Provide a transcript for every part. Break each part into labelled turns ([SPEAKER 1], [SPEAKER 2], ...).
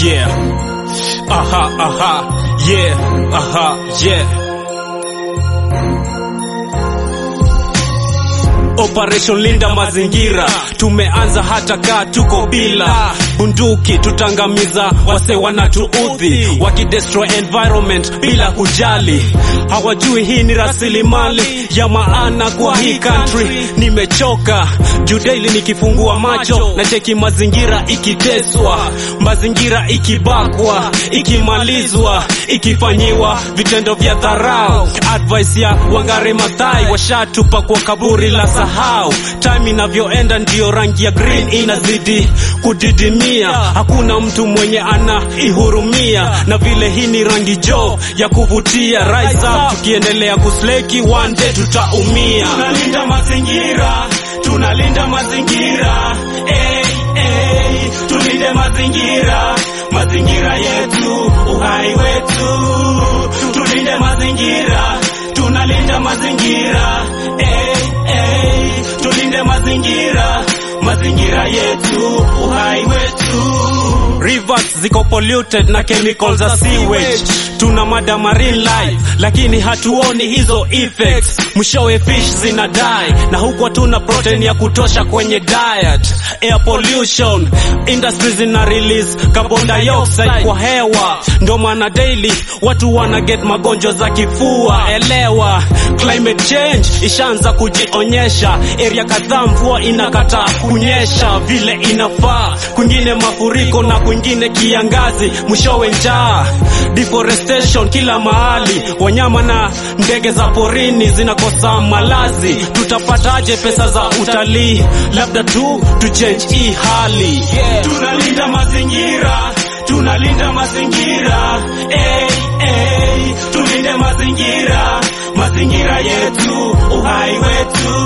[SPEAKER 1] yeah. Aha, aha, yeah, aha, yeah. Operation Linda Mazingira tumeanza hata kaa tuko bila bunduki, tutangamiza wase wanatuudhi, wakidestroy environment bila kujali. Hawajui hii ni rasilimali ya maana kwa hii country. Nimechoka juu daily nikifungua macho na cheki mazingira ikiteswa, mazingira ikibakwa, ikimalizwa, ikifanyiwa vitendo vya dharau. Advice ya Wangare Maathai washatupa kwa kaburi la sahau. Time inavyoenda ndio rangi ya green inazidi kudidimia, hakuna mtu mwenye anaihurumia, na vile hii ni rangi jo ya kuvutia. Rise up, tukiendelea kusleki one day tutaumia. Tunalinda mazingira, tunalinda mazingira, hey, hey, tulinde mazingira, mazingira yetu, uhai wetu, tulinde mazingira, tunalinda mazingira, hey, hey, tulinde mazingira, mazingira yetu, uhai wetu. Rivers ziko polluted na chemicals za sewage. Tuna mada marine life lakini hatuoni hizo effects. Mwishowe fish zina die na huku hatuna protein ya kutosha kwenye diet. Air pollution, industries zina release carbon dioxide kwa hewa, ndo maana daily watu wana get magonjwa za kifua. Elewa, climate change ishaanza kujionyesha, area kadhaa mvua inakataa kunyesha vile inafaa, kwingine mafuriko na kwingine kiangazi, mwishowe njaa, deforestation kila mahali, wanyama na ndege za porini zinakosa malazi. Tutapataje pesa za utalii? Labda tu tu change hii hali yeah. Tunalinda mazingira, tunalinda mazingira hey, hey, tulinde mazingira, mazingira yetu, uhai wetu,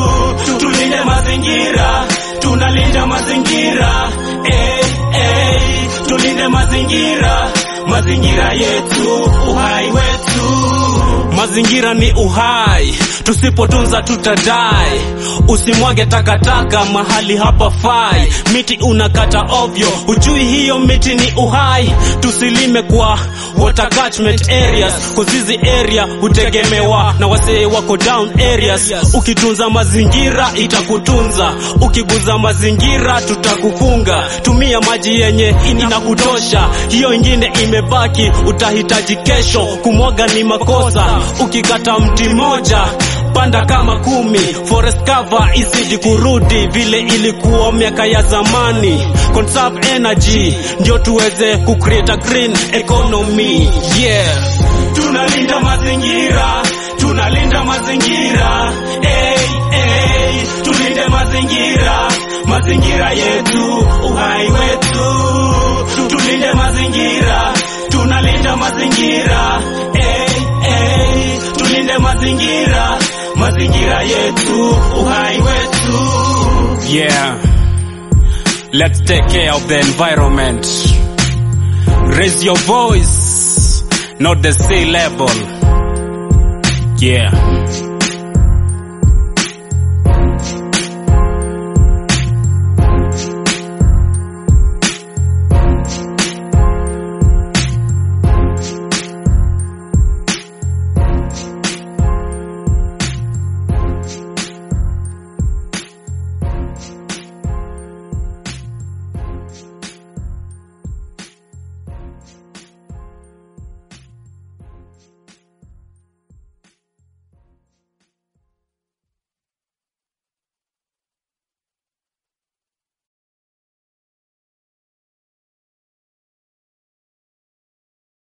[SPEAKER 1] tulinde mazingira, tunalinda mazingira hey, hey, tulinde mazingira, mazingira yetu, uhai wetu. Mazingira ni uhai, tusipotunza tutadai. Usimwage takataka mahali hapa fai, miti unakata ovyo, hujui hiyo miti ni uhai. Tusilime kwa water catchment areas, kuzizi area hutegemewa na wasee wako down areas. Ukitunza mazingira itakutunza, ukiguza mazingira tutakufunga. Tumia maji yenye inakutosha, hiyo ingine imebaki utahitaji kesho. Kumwaga ni makosa, ukikata mti moja panda kama kumi. Forest cover isiji kurudi vile ilikuwa miaka ya zamani. Conserve energy ndio tuweze kucreate a green economy. Yeah, tunalinda mazingira, tunalinda mazingira. Hey, hey, tulinde mazingira, mazingira yetu, uhai wetu. Tulinde mazingira, tunalinda mazingira. Hey, hey, tulinde mazingira, mazingira yetu, uhai wetu. Yeah, let's take care of the environment. Raise your voice, not the sea level. Yeah.